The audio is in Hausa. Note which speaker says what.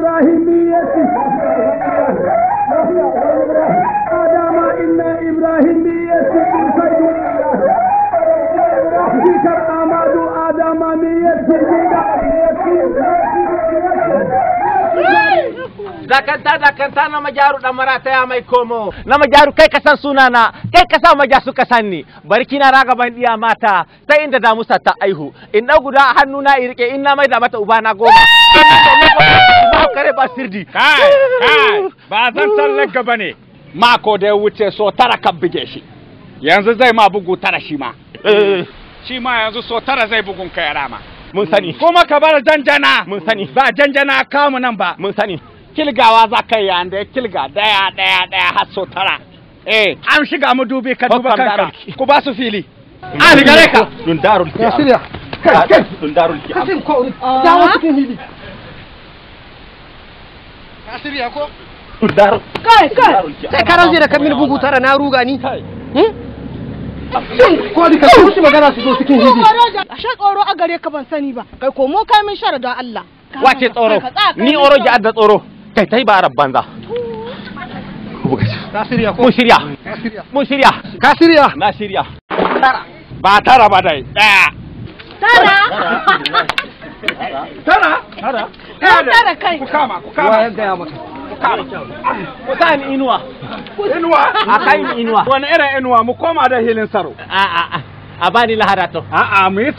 Speaker 1: إبراهيمية آدم إن إبراهيمية ذكر أماد آدمانية
Speaker 2: dakanta dakanta na majaru dan marata ya mai komo na majaru kai ka san sunana kai ka sa maja suka sanni barki na raga ban diya mata sai inda da musa ta aihu in dau guda hannu na irike in na mai da mata uba na goma ba kare ba sirdi
Speaker 3: kai kai ba zan tallar gaba ne mako da ya wuce so tara kan buge shi yanzu zai ma bugu tara shi ma shi ma yanzu so tara zai bugun kai rama
Speaker 2: mun sani
Speaker 3: kuma ka bar janjana
Speaker 2: mun sani
Speaker 3: ba janjana kamu nan ba
Speaker 2: mun sani
Speaker 3: kilgawa za ka yi yanda ya kilga daya daya daya har so tara eh an shiga mu dubi ka duba
Speaker 2: Bakkan
Speaker 3: kanka
Speaker 2: daraki.
Speaker 3: ku ba su fili an gare ka
Speaker 2: dun darul
Speaker 1: Ya shirya
Speaker 2: dun darul
Speaker 1: Kasim ko dawo cikin hili
Speaker 2: dun darul
Speaker 4: Kai, kai.
Speaker 1: sai ka ranje da kamin bugu tara na ruga ni
Speaker 2: kai
Speaker 1: ko di ka wuce magana su zo cikin hili
Speaker 4: Ashe tsoro a gare ka ban sani ba. Kai komo kai min shara don Allah.
Speaker 2: wace tsoro
Speaker 4: Ka tsaya kai
Speaker 2: ni
Speaker 4: min
Speaker 2: oro
Speaker 4: shara.
Speaker 2: ji adda tsoro kai tai ba arab banza
Speaker 1: ka shirya ko
Speaker 2: mun shirya mun shirya
Speaker 1: ka shirya
Speaker 2: na shirya
Speaker 3: ba tara ba dai daya
Speaker 4: Tara.
Speaker 3: tara
Speaker 2: tara
Speaker 4: Ka tara kai.
Speaker 3: ku kama ku
Speaker 1: wa
Speaker 3: kama
Speaker 1: ya gaya maka
Speaker 2: ku sa ni inuwa
Speaker 3: inuwa
Speaker 2: a kai ni inuwa
Speaker 3: wani irin inuwa mu koma da hilin saro
Speaker 2: a a a a bani lahara to
Speaker 3: a'a mu yi